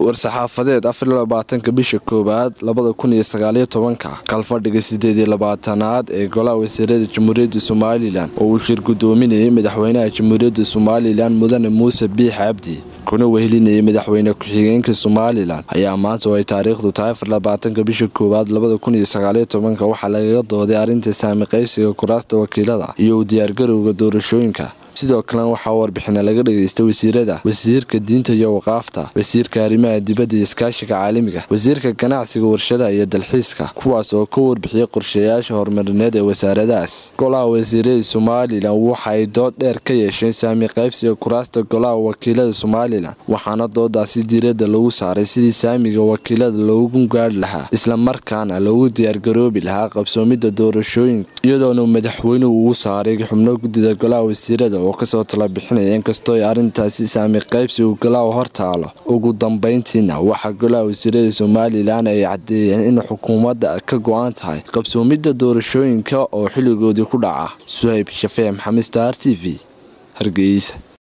war-saxaafadeed afarlabaatanka bisha koowaad labada kun iyo sagaaliyo tobanka kalfadhiga sideed iyo labaatanaad ee golaha wasiirada jamhuuriyadda somalilan oo uu shir gudoominayay madaxweynaha jamhuuriyadda somalilan mudane muuse biix cabdi kuna wehelinayay madaxweyne ku-xigeenka somalilan ayaa maanta oo ay taariikhdu tahay afarlabaatanka bisha koowaad labada kun iyo sagaaliyo tobanka waxaa lagaga dooday arrinta saami qaybsiga kuraasta wakiilada iyo u diyaargarowga doorashooyinka sidoo kalena waxaa warbixina laga dhageystay wasiirada wasiirka diinta iyo waqaafta wasiirka arrimaha dibadda iyo iskaashiga caalamiga wasiirka ganacsiga warshadaha iyo dalxiiska kuwaas oo ka warbixiyay qorshayaasha horumarineed ee wasaaradahaas golaha wasiirada somalilan waxa ay dood dheer ka yeesheen saami qaybsiga kuraasta golaha wakiilada somalilan waxaana doodaasi diiradda lagu saaray sidii saamiga wakiilada loogu gaari lahaa islamarkaana loogu diyaargaroobi lahaa qabsoomidda doorashooyinka iyadoona madaxweynuhu uu saaray xubno guddida golaha wasiirada oo kasoo tala bixinaya inkastoo ay arrintaasi saami qaybsigu golaha hortaalo ugu dambeyntiina waxaa golaha wasiirada somalilan ay caddeeyeen in xukuumadda ka go-an tahay qabsoomidda doorashooyinka oo xilligoodii ku dhaca suhayb shafee maxamed star t v hargeysa